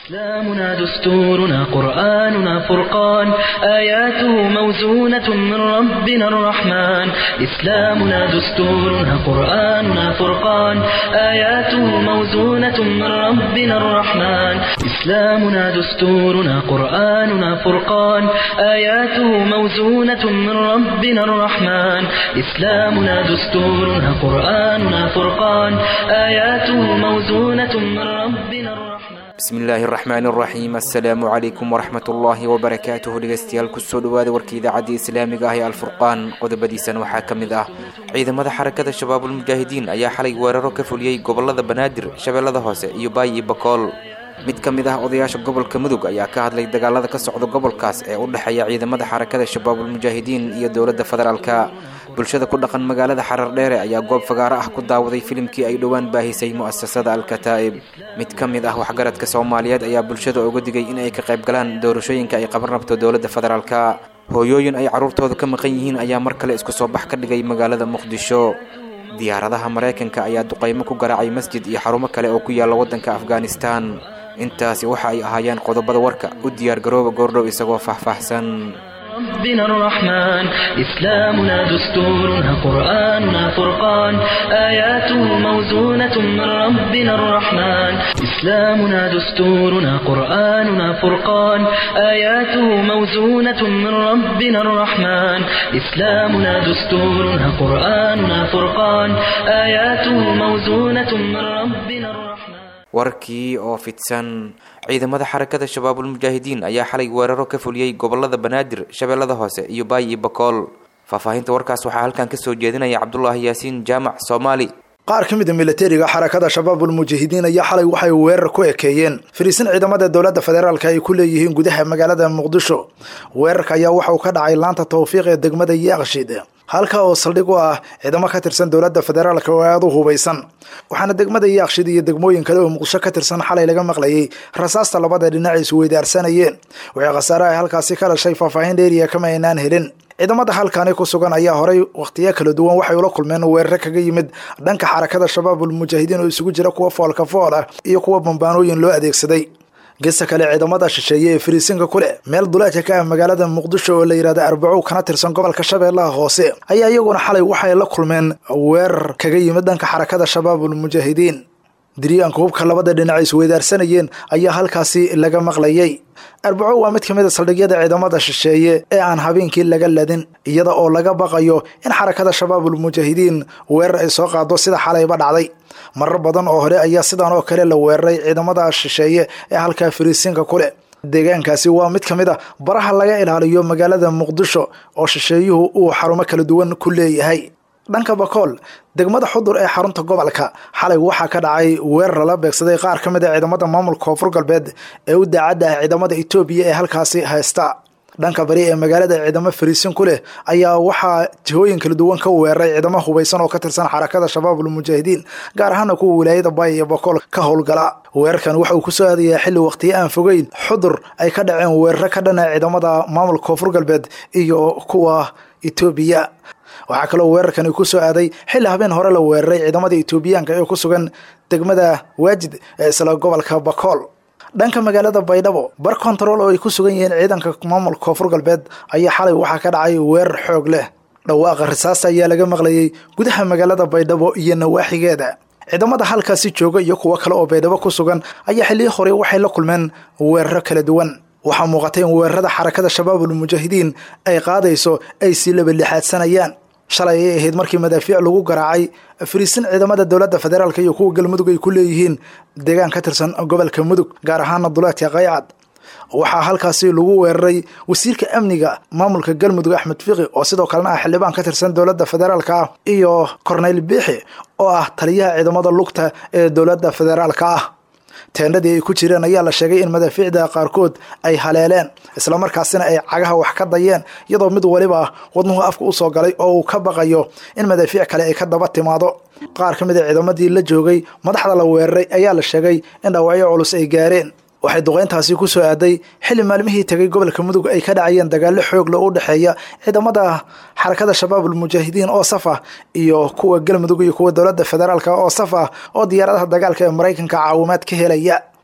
إسلامنا دستورنا قرآننا فرقان آياته موزونة من ربنا الرحمن إسلامنا دستورنا قرآننا فرقان آياته موزونة من ربنا الرحمن إسلامنا دستورنا قرآننا فرقان آياته موزونة من ربنا الرحمن إسلامنا دستورنا قرآننا فرقان آياته موزونة من ربنا الرحمن bismillaahi araxmaan araxiim assalaamu calaykum waraxmat ullaahi wabarakaatuhu dhegeystayaal kusoo dhawaada warka idaacadda islaamiga ah ee alfurqaan qodobadiisan waxaa ka mid ah ciidamada xarakada shabaabulmujaahidiin ayaa xalay weeraro ka fuliyey gobolada banaadir shabeellada hoose iyo baay iyo bakool mid ka mid ah odayaasha gobolka mudug ayaa ka hadlay dagaalada ka socda gobolkaas ee u dhexeeya ciidamada xarakada shabaabulmujaahidiin iyo dowladda federaalka bulshada ku dhaqan magaalada xarar dheere ayaa goob fagaaro ah ku daawaday filimkii ay dhowaan baahisay mu'asasada alkataa'ib mid ka mid ah waxgaradka soomaaliyeed ayaa bulshada uga digay in ay ka qayb galaan doorashooyinka ay qaban rabto dowladda federaalka hooyooyin ay carruurtooda ka maqan yihiin ayaa mar kale isku soo bax ka dhigay magaalada muqdisho diyaaradaha maraykanka ayaa duqaymo ku garaacay masjid iyo xarumo kale oo ku yaalla waddanka afghanistan intaasi waxa ay ahaayeen qodobada warka u diyaar garooba goordhow isagoo faahfaahsan ربنا الرحمن إسلامنا دستورنا قرآننا فرقان آياته موزونة من ربنا الرحمن إسلامنا دستورنا قرآننا فرقان آياته موزونة من ربنا الرحمن إسلامنا دستورنا قرآننا فرقان آياته موزونة من ربنا الرحمن warkii oo fidsan ciidamada xarakada shabaabulmujaahidiin ayaa xalay weeraro ka fuliyey gobolada banaadir shabeellada hoose iyo baay iyo bakool faahfaahinta warkaas waxaa halkan kasoo jeedinaya cabdulaahi yaasiin jaamac soomaali qaar ka mid a milatariga xarakada shabaabulmujaahidiin ayaa xalay waxay weerar ku ekeeyeen fariisin ciidamada dowladda federaalk ay ku leeyihiin gudaha magaalada muqdisho weerarka ayaa waxa uu ka dhacay laanta tawfiiq ee degmada yaaqshid halka oo saldhig u ah ciidamo ka tirsan dowladda federaalk oo aada u hubaysan waxaana degmada yaaqshid iyo degmooyin kale oo muqdisho ka tirsan xalay laga maqlayay rasaasta labada dhinac is weydaarsanayeen waxay khasaare ay halkaasi ka dhashay faahfaahin dheeriya kama aynaan helin ciidamada halkaani ku sugan ayaa horay wakhtiyo kala duwan waxay ula kulmeen weerare kaga yimid dhanka xarakada shabaabulmujaahidiin oo isugu jira kuwa foolka fool ah iyo kuwa bambaanooyin loo adeegsaday gesa kale ciidamada shisheeye ee fariisinka ku leh meel duleedka ka ah magaalada muqdisho oo la yidhahda arbacow kana tirsan gobolka shabeellaha hoose ayaa iyaguna xalay waxay la kulmeen weerar kaga yimid dhanka xarakada shabaabulmujaahidiin diryaanka hubka labada dhinac isweydaarsanayeen ayaa halkaasi laga maqlayay arbaco waa mid ka mid a saldhigyada ciidamada shisheeye ee aan habeenkii laga ladin iyada oo laga baqayo in xarakada shabaabulmujaahidiin weerar ay soo qaado sida xalayba dhacday marar badan oo hore ayaa sidan oo kale la weeraray ciidamada shisheeye ee halkaa fariisinka ku leh deegaankaasi waa mid ka mid a baraha laga ilaaliyo magaalada muqdisho oo shisheeyuhu uu xarumo kala duwan ku leeyahay dhanka bakool degmada xudur ee xarunta gobolka xalay waxaa ka dhacay weerar lala beegsaday qaar ka mid a ciidamada maamulka koonfur galbeed ee u daacadda ah ciidamada etoobiya ee halkaasi haysta dhanka bari ee magaalada ciidamo fariisin ku leh ayaa waxaa jihooyin kala duwan ka weeraray ciidamo hubaysan oo ka tirsan xarakada shabaabulmujaahidiin gaar ahaana kuwa wilaayada baay iyo bakool ka howlgala weerarkan waxa uu kusoo aadayaa xilli waqtiyo aan fogeyn xudur ay ka dhaceen weeraro ka dhana ciidamada maamulka koonfur galbeed iyo kuwa etoobiya waxaa kaloo weerarkani ku soo aaday xilli habeen hore la weeraray ciidamada etoobiyaanka ee ku sugan degmada waajid ee isla gobolka bakool dhanka magaalada baydhabo bar kontarool oo ay ku sugan yihiin ciidanka maamulka koonfur galbeed ayaa xalay waxaa ka dhacay weerar xoog leh dhawaaqa risaasta ayaa laga maqlayay gudaha magaalada baydhabo iyo nawaaxigeeda ciidamada halkaasi jooga iyo kuwo kale oo baydhabo ku sugan ayaa xilliyi hore waxay la kulmeen weeraro kala duwan waxaa muuqatay in weerarada xarakada shabaabulmujaahidiin ay qaadayso ay sii labalixaadsanayaan shalay ay ahayd markii madaafiic lagu garaacay fariisin ciidamada dowladda federaalk iyo kuwa galmudug ay ku leeyihiin deegaan ka tirsan gobolka mudug gaar ahaana duleedka qaycad waxaa halkaasi lagu weeraray wasiirka amniga maamulka galmudug axmed fiqi oo sidoo kalena ah xildhibaan ka tirsan dowladda federaalk ah iyo corneyl biixi oo ah taliyaha ciidamada lugta ee dowladda federaalk ah teendhadii ay ku jireen ayaa la sheegay in madaafiicda qaarkood ay haleeleen islamarkaasina ay cagaha wax ka dayeen iyadoo mid waliba wadnuhu afka usoo galay oo uu ka baqayo in madaafiic kale ay ka daba timaado qaar ka mid a ciidamadii la joogay madaxda la weeraray ayaa la sheegay in dhaawacyo culus ay gaareen waxay duqeyntaasi ku soo aaday xilli maalmihii tegay gobolka mudug ay ka dhacayeen dagaallo xoog leh u dhexeeya ciidamada xarakada shabaabulmujaahidiin oo saf ah iyo kuwa galmudug iyo kuwa dowladda federaalk oo saf ah oo diyaaradaha dagaalka ee maraykanka caawimaad ka helaya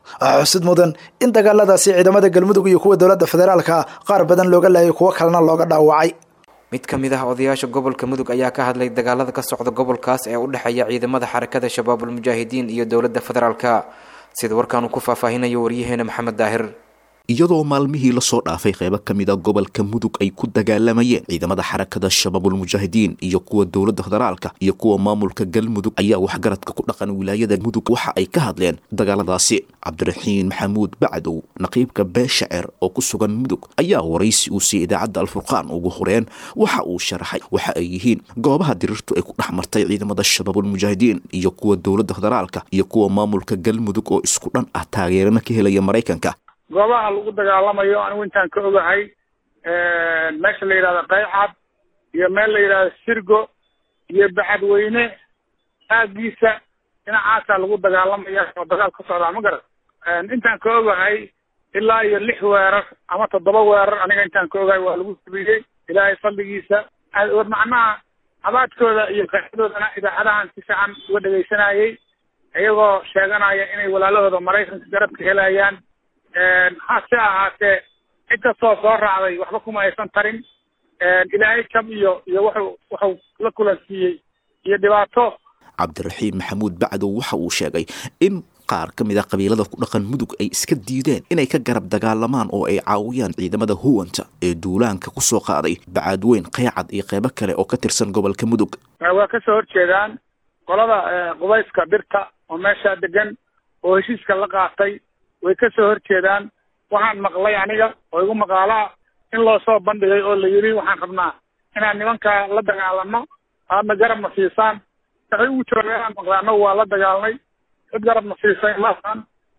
waxaa xusid mudan in dagaaladaasi ciidamada galmudug iyo kuwa dowladda federaalka qaar badan looga laayay kuwo kalena looga dhaawacay mid ka mid ah odayaasha gobolka mudug ayaa ka hadlay dagaalada ka socda gobolkaas ee u dhexeeya ciidamada xarakada shabaabul mujaahidiin iyo dowladda federaalka sida warkaanu ku faahfaahinayo waryaheena maxamed daahir iyadoo maalmihii lasoo dhaafay qeybo ka mid a gobolka mudug ay ku dagaalamayeen ciidamada xarakada shabaabulmujaahidiin iyo kuwa dowladda federaalka iyo kuwa maamulka galmudug ayaa waxgaradka ku dhaqan wilaayada mudug waxa ay ka hadleen dagaaladaasi cabdiraxiin maxamuud bacdow naqiibka beeshacer oo ku sugan mudug ayaa waraysi uu siiyey idaacadda alfurqaan ugu horeen waxa uu sharaxay waxa ay yihiin goobaha dirirtu ay ku dhex martay ciidamada shabaabulmujaahidiin iyo kuwa dowladda federaalka iyo kuwa maamulka galmudug oo isku dhan ah taageerana ka helaya maraykanka goobaha lagu dagaalamayo anigu intaan ka ogahay meesha la yidhahdo qaycad iyo meel la yidhahdo sirgo iyo bacadweyne aagiisa dhinacaasaa lagu dagaalamaya oo dagaal ka socdaa ma garan intaan ka ogahay ilaa iyo lix weerar ama toddoba weerar aniga intaan ka ogahay waa lagu sabiyey ilaahay fadligiisa macnaha abaadkooda iyo qaaxadoodana idaacadahan si fiican uga dhegaysanayay iyagoo sheeganaya inay walaalahooda maraykanka garabka helayaan hase ahaatee cid kastoo soo raacday waxba kuma aysan tarin ilaahay jab iyo iyo wuxuu wuxuu la kulansiiyey iyo dhibaato cabdiraxiim maxamuud bacdow waxa uu sheegay in qaar ka mid a qabiilada ku dhaqan mudug ay iska diideen inay ka garab dagaalamaan oo ay caawiyaan ciidamada huwanta ee duulaanka ku soo qaaday bacaadweyn qeycad iyo qeybo kale oo ka tirsan gobolka mudug waa ka soo horjeedaan qolada qubayska birta oo meeshaa degan oo heshiiska la qaatay way ka soo horjeedaan waxaan maqlay aniga oo igu maqaalaa in loo soo bandhigay oo la yidhi waxaan rabnaa inaan nimankaa la dagaalano aadna garabna siisaan waxay ugu joogaan maqlay annagu waa la dagaalnay cid garabna siisay maahan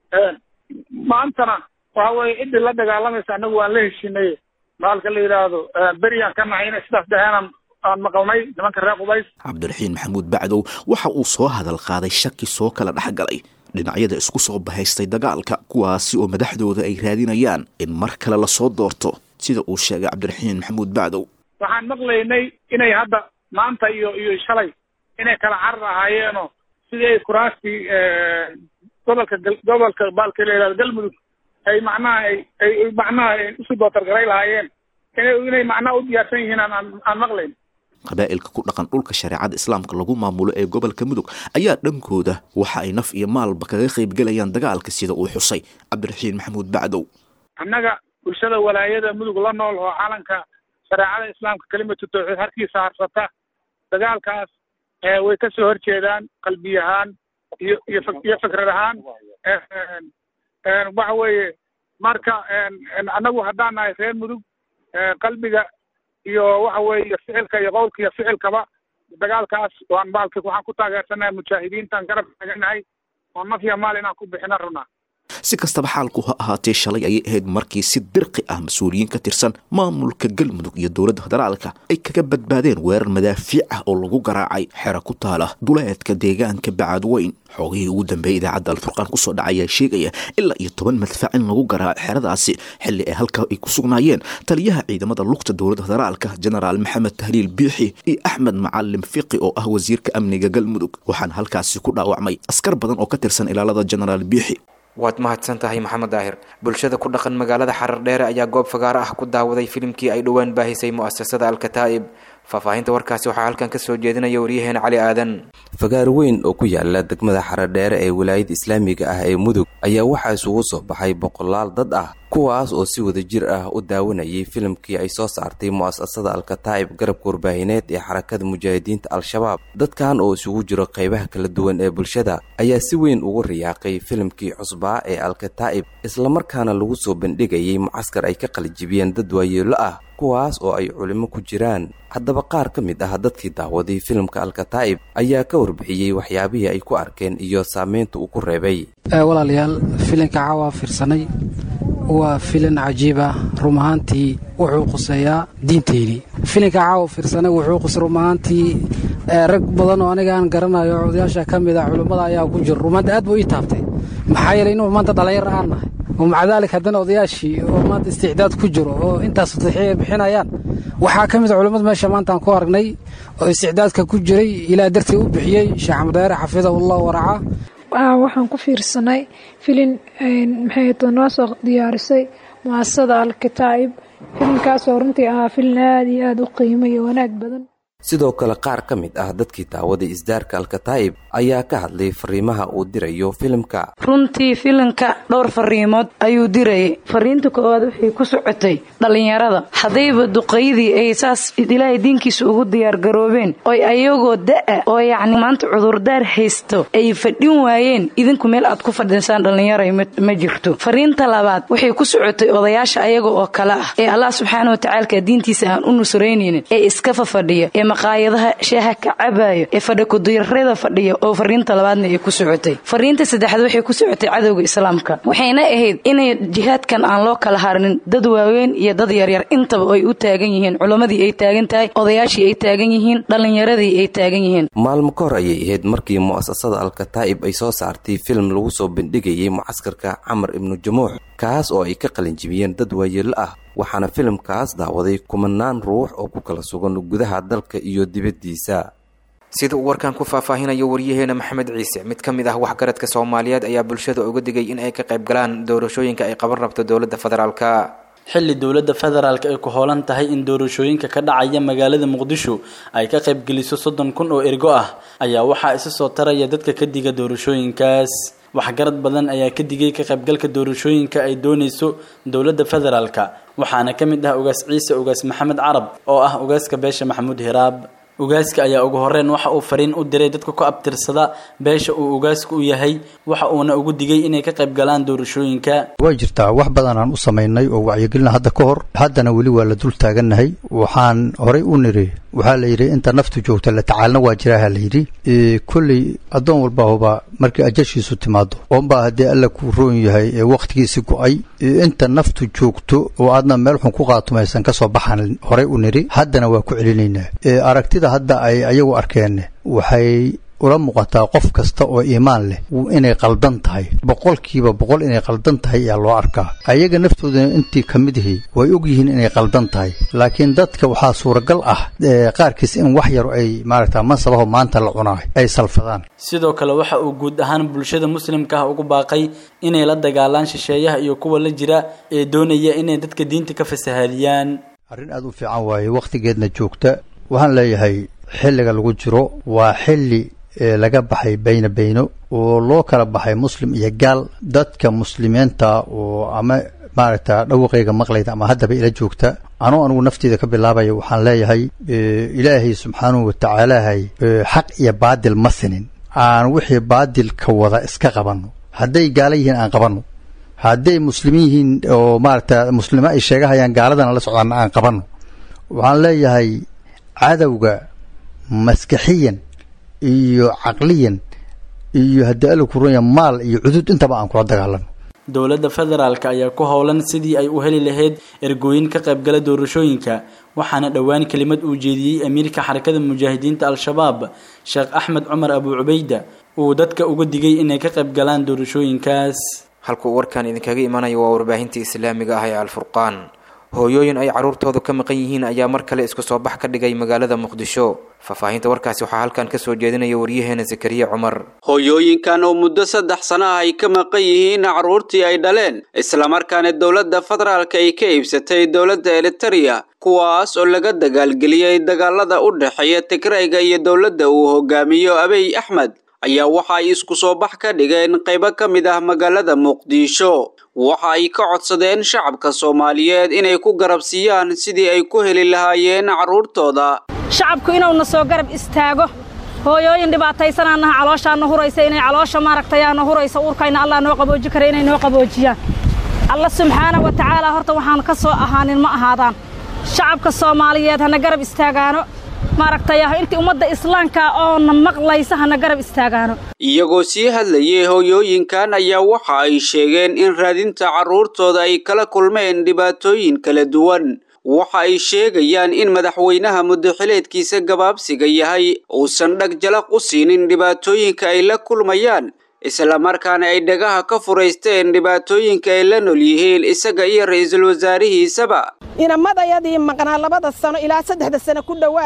maantana waxa weeye ciddii la dagaalamaysa annagu waan la heshinay maalka la yidhaahdo beriyaan ka nahay inay sidaas dhaheenan aan maqalnay nimanka reer qubays cabdiraxiin maxamuud bacdow waxa uu soo hadal qaaday shaki soo kala dhex galay dhinacyada isku soo bahaystay dagaalka kuwaasi oo madaxdooda ay raadinayaan in mar kale lasoo doorto sida uu sheegay cabdiraxiin maxamuud bacdow waxaan maqlaynay inay hadda maanta iyo iyo shalay inay kala carar ahaayeenoo sidii ay kuraastii gobolka gobolka baalka la yihahdo galmudug ay macnaha ay ay macnaha ay usu dootargaray lahaayeen inay inay macnaha u diyaarsan yihiin aan aan aan maqlayn qabaa'ilka ku dhaqan dhulka shareecada islaamka lagu maamulo ee gobolka mudug ayaa dhankooda waxa ay naf iyo maalba kaga qaybgelayaan dagaalka sida uu xusay cabdiraxiin maxamuud bacdow annaga bulshada walaayada mudug la nool oo calanka shareecada islaamka kelimatu tawxiid harkiisa harsata dagaalkaas way ka soo horjeedaan qalbi ahaan iyo iyo iyo fikrad ahaan waxa weeye marka annagu haddaan nahay reer mudug qalbiga iyo waxa weeye ficilka iyo qowlka iyo ficilkaba dagaalkaas waan baalki waxaan ku taageersanahay mujaahidiintaan garab taaganahay oo naf iyo maal inaan ku bixina rabnaa si kastaba xaalku ha ahaatee shalay ayay ahayd markii si dirqi ah mas-uuliyiin ka tirsan maamulka galmudug iyo dowladda federaalka ay kaga badbaadeen weerar madaafiic ah oo lagu garaacay xero ku taala duleedka deegaanka bacaadweyn xoogihii ugu dambeeyay idaacadda alfurqaan kusoo dhaca ayaa sheegaya ilaa iyo toban madfac in lagu garaaco xeradaasi xilli ay halkaa ay ku sugnaayeen taliyaha ciidamada lugta dowladda federaalka jenaraal maxamed tahliil biixi iyo axmed macalim fiqi oo ah wasiirka amniga galmudug waxaana halkaasi ku dhaawacmay askar badan oo ka tirsan ilaalada jenaraal biixi waad mahadsan tahay maxamed daahir bulshada ku dhaqan magaalada xarar dheere ayaa goob fagaaro ah ku daawaday filimkii ay dhowaan baahisay mu'asasada alkataa'ib faahfaahinta warkaasi waxaa halkan ka soo jeedinaya waryaheena cali aadan fagaar weyn oo ku yaala degmada xaradheere ee wilaayada islaamiga ah ee mudug ayaa waxaa isugu soo baxay boqolaal dad ah kuwaas oo si wada jir ah u daawanayay filimkii ay soo saartay mu'asasada alkataa'ib garabka warbaahineed ee xarakada mujaahidiinta al-shabaab dadkan oo isugu jiro qaybaha kala duwan ee bulshada ayaa si weyn ugu riyaaqay filimkii cusbaa ee alkataa'ib islamarkaana lagu soo bandhigayay mucaskar ay ka qalijibiyeen dad waayeelo ah kuwaas oo ay culimo ku jiraan haddaba qaar ka mid ah dadkii daawaday filimka alkataa'ib ayaa ka warbixiyey waxyaabihii ay ku arkeen iyo saameynta uu ku reebay walaalayaal filinka caawa fiirsanay waa filin cajiiba rum ahaantii wuxuu quseeyaa diinteyni filinka caawa fiirsanay wuxuu qusay rum ahaantii rag badan oo aniga aan garanayo odayaasha ka mid a culimmada ayaa ku jiro rumaanta aad buu ii taabtay maxaa yeelay inuu maanta dhallinyar aan nahay oo maca daalik haddana odayaashii oo maanta isticdaad ku jiro oo intaas tadxiya ay bixinayaan waxaa ka mid a culimmada meesha maanta aan ku aragnay oo isticdaadka ku jiray ilaa dartii u bixiyey sheekh xamudayre xafidahullah waraca waxaan ku fiirsanay filin maxay to noo soo diyaarisay muasasada alkitaa'ib filinkaasoo runtii ahaa filin aada iyo aada u qiimo iyo wanaag badan sidoo kale qaar ka mid ah dadkii daawaday isdaarka alkataa'ib ayaa ka hadlay fariimaha uu dirayo filimka runtii filimka dhowr fariimood ayuu dirayay fariinta koowaad waxay ku socotay dhallinyarada haddayba duqaydii ay saas ilaahay diinkiisa ugu diyaargaroobeen oy ayagoo da'a oo yacni maanta cudurdaar haysto ay fadhin waayeen idinku meel aad ku fadhiisaan dhallinyaray ma jirto fariinta labaad waxay ku socotay odayaasha ayaga oo kale ah ee allah subxaana watacaalka diintiisa aan u nusraynaynin ee iska fafadhiya ee maqaayadaha shaaha ka cabaayo ee fadhikudirada fadhiya oo fariinta labaadna ay ku socotay fariinta saddexaad waxay ku socotay cadowga islaamka waxayna ahayd inay jihaadkan aan loo kala harnin dad waaweyn iyo dad yaryar intaba ay u taagan yihiin culammadii ay taagan tahay odayaashii ay taagan yihiin dhallinyaradii ay taagan yihiin maalmo ka hor ayay ahayd markii mu'asasada alkataa'ib ay soo saartay film lagu soo bandhigayay mucaskarka camar ibnu jamuux kaas oo ay ka qalinjibiyeen dad waayeelo ah waxaana filimkaas daawaday kumanaan ruux oo ku kala sugan gudaha dalka iyo dibaddiisa sida uu warkan ku faahfaahinayo waryaheena maxamed ciise mid ka mid ah waxgaradka soomaaliyeed ayaa bulshada uga digay in ay ka qayb galaan doorashooyinka ay qaban rabto dowladda federaalka xilli dowladda federaalk ay ku hoolan tahay in doorashooyinka ka dhacaya magaalada muqdisho ay ka qaybgeliso soddon kun oo ergo ah ayaa waxaa isa soo taraya dadka ka diga doorashooyinkaas waxgarad badan ayaa ka digay ka qaybgalka doorashooyinka ay doonayso dowladda federaalka waxaana ka mid ah ugaas ciise ugaas maxamed carab oo ah ugaaska beesha maxamuud hiraab ugaaska ayaa ugu horeyn waxa uu fariin u diray dadka ku abtirsada beesha uu ugaasku u yahay waxa uuna ugu digay inay ka qayb galaan doorashooyinka way jirtaa wax badan aan u samaynay oo wacyigelina hadda ka hor haddana weli waa la dul taagannahay waxaan horay u niri waxaa la yidhi inta naftu joogta la tacaalna waa jiraaha la yidhi kolley addoon walbahuba markii ajashiisu timaado oonbaa haddii alla kuu roon yahay ee wakhtigiisi go-ay inta naftu joogto oo aadna meel xun ku qaatumaysan ka soo baxan horay u niri haddana waa ku celinaynaa aragtida hadda ay ayagu arkeen waxay ula muuqataa qof kasta oo iimaan leh inay qaldan tahay boqolkiiba boqol inay qaldan tahay ayaa loo arkaa ayaga naftoodana intii ka mid ihi way og yihiin inay qaldan tahay laakiin dadka waxaa suuragal ah qaarkiis in wax yar ay maaragta mansabaho maanta la cunaa ay salfadaan sidoo kale waxa uu guud ahaan bulshada muslimka ah ugu baaqay inay la dagaalaan shisheeyaha iyo kuwa la jira ee doonaya inay dadka diinta ka fasahaadiyaan arrin aad u fiican waaye wakhtigeedna joogta waxaan leeyahay xilliga lagu jiro waa xilli laga baxay bayna bayno oo loo kala baxay muslim iyo gaal dadka muslimiinta oo ama maaragta dhawaqayga maqlayda ama haddaba ila joogta anuu anugu nafteeda ka bilaabaya waxaan leeyahay ilaahay subxaanahu watacaalahay xaq iyo baadil ma sinin aan wixii baadilka wada iska qabanno hadday gaala yihiin aan qabanno hadday muslimiin yihiin oo maaragta muslimo ay sheegahayaan gaaladana la socdaana aan qabanno waxaan leeyahay cadowga maskaxiyan iyo caqliyan iyo haddii alla kuranya maal iyo cudud intaba aan kula dagaalano dowladda federaalk ayaa ku howlan sidii ay u heli lahayd ergooyin ka qaybgala doorashooyinka waxaana dhowaan kelimad uu jeediyey amiirka xarakada mujaahidiinta al-shabaab sheekh axmed cumar abu cubayda uu dadka uga digay inay ka qayb galaan doorashooyinkaas halkuu warkan idinkaga imanayo waa warbaahinta islaamiga ah ee alfurqaan hooyooyin ay carruurtoodu ka maqan yihiin ayaa mar kale isku soo bax ka dhigay magaalada muqdisho faahfaahinta warkaasi waxaa halkan ka soo jeedinaya waryaheena zakariya cumar hooyooyinkan oo muddo saddex sano ah ay ka maqan yihiin carruurtii ay dhaleen islamarkaana dowladda federaalka ay ka iibsatay dowladda eritereya kuwaas oo laga dagaalgeliyey dagaalada u dhexeeya tigrayga iyo dowladda uu hogaamiyo abiy axmed ayaa waxa ay isku soo bax ka dhigeen qaybo ka mid ah magaalada muqdisho waxa ay ka codsadeen shacabka soomaaliyeed inay ku garabsiiyaan sidii ay ku heli lahaayeen carruurtooda shacabku inuuna soo garab istaago hooyooyin dhibaataysanaanaha calooshaana huraysa inay caloosha maaragtayaana huraysa uurkayna allah noo qabooji kara inay noo qaboojiyaan alla subxaana wa tacaala horta waxaan ka soo ahaanin ma ahaadaan shacabka soomaaliyeed hana garab istaagaano maaragtay intii ummadda islaamka oona maqlaysa hana garab istaagaano iyagoo sii hadlayay hooyooyinkan ayaa waxa ay sheegeen in raadinta carruurtooda ay kala kulmeen dhibaatooyin kala duwan waxa ay sheegayaan in madaxweynaha muddaxileedkiisa gabaabsiga yahay uusan dhag jalaq u siinin dhibaatooyinka ay la kulmayaan islamarkaana ay dhagaha ka furaysteen dhibaatooyinka ay la nool yihiin isaga iyo ra'iisul wasaarihiisaba inamadayadii maqnaa labada sano ilaa saddexda sano ku dhowaad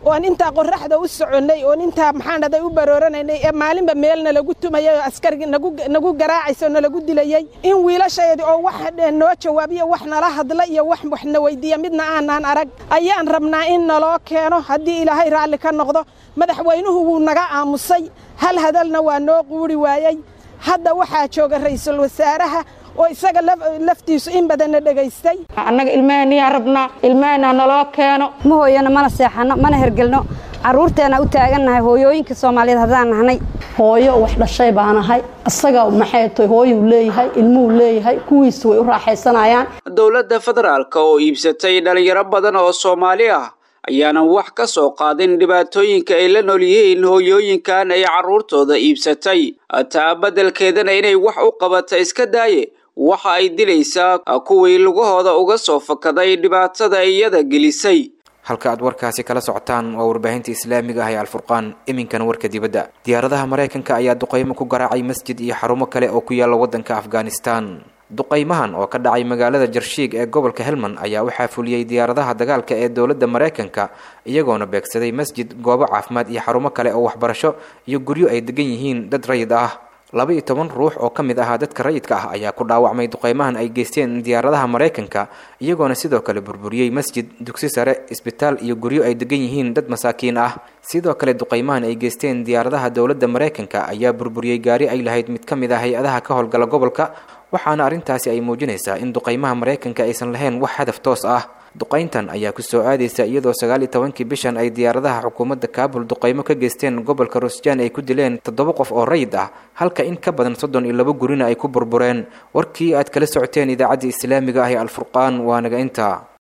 oon intaa qoraxda u soconnay oon intaa maxaan dhaday u barooranaynay ee maalinba meel nalagu tumayay oo askarigi nagu garaacaysa oo nalagu dilayey in wiilashayadi oo wax noo jawaabiyo wax nala hadla iyo wax waxna weydiiya midna aanaan arag ayaan rabnaa in naloo keeno haddii ilaahay raalli ka noqdo madaxweynuhu wuu naga aamusay hal hadalna waa noo quuri waayey hadda waxaa jooga ra'iisul wasaaraha oo isaga laftiisu in badanna dhegaystay annaga ilmahaniyaa rabnaa ilmahana naloo keeno ma hooyano mana seexanno mana hergelno carruurteena u taagannahay hooyooyinka soomaaliyeed haddaan nahnay hooyo wax dhashay baanahay isaga maxay tahay hooyuu leeyahay ilmuhu leeyahay kuwiisu way u raaxaysanayaan dowladda federaalka oo iibsatay dhalinyaro badan oo soomaali ah ayaanan wax ka soo qaadin dhibaatooyinka ay la nool yihiin hooyooyinkan ay carruurtooda iibsatay taa beddelkeedana inay wax u qabata iska daaye waxa ay dilaysaa kuwii lugahooda uga soo fakaday dhibaatada iyada gelisay halka aad warkaasi kala socotaan waa warbaahinta islaamiga ah ee alfurqaan iminkana warka dibadda diyaaradaha maraykanka ayaa duqaymo ku garaacay masjid iyo xarumo kale oo ku yaalla waddanka afghanistan duqaymahan oo ka dhacay magaalada jarshiig ee gobolka helmand ayaa waxaa fuliyey diyaaradaha dagaalka ee dowladda maraykanka iyagoona beegsaday masjid goobo caafimaad iyo xarumo kale oo waxbarasho iyo guryo ay degan yihiin dad rayid ah laba iyo toban ruux oo ka mid ahaa dadka rayidka ah ayaa ku dhaawacmay duqaymahan ay geysteen diyaaradaha maraykanka iyagoona sidoo kale burburiyey masjid dugsi sare isbitaal iyo guryo ay degan yihiin dad masaakiin ah sidoo kale duqaymahan ay geysteen diyaaradaha dowladda maraykanka ayaa burburiyey gaari ay lahayd mid ka mid ah hay-adaha ka howlgala gobolka waxaana arrintaasi ay muujinaysaa in duqaymaha maraykanka aysan lahayn wax hadaf toos ah duqayntan ayaa kusoo aadaysa iyadoo sagaal iyo tobankii bishan ay diyaaradaha xukuumadda kaabul duqaymo ka geysteen gobolka rusjaan ay ku dileen toddoba qof oo rayid ah halka in ka badan soddon iyo laba gurina ay ku burbureen warkii aad kala socoteen idaacadda islaamiga ah ee alfurqaan waa naga inta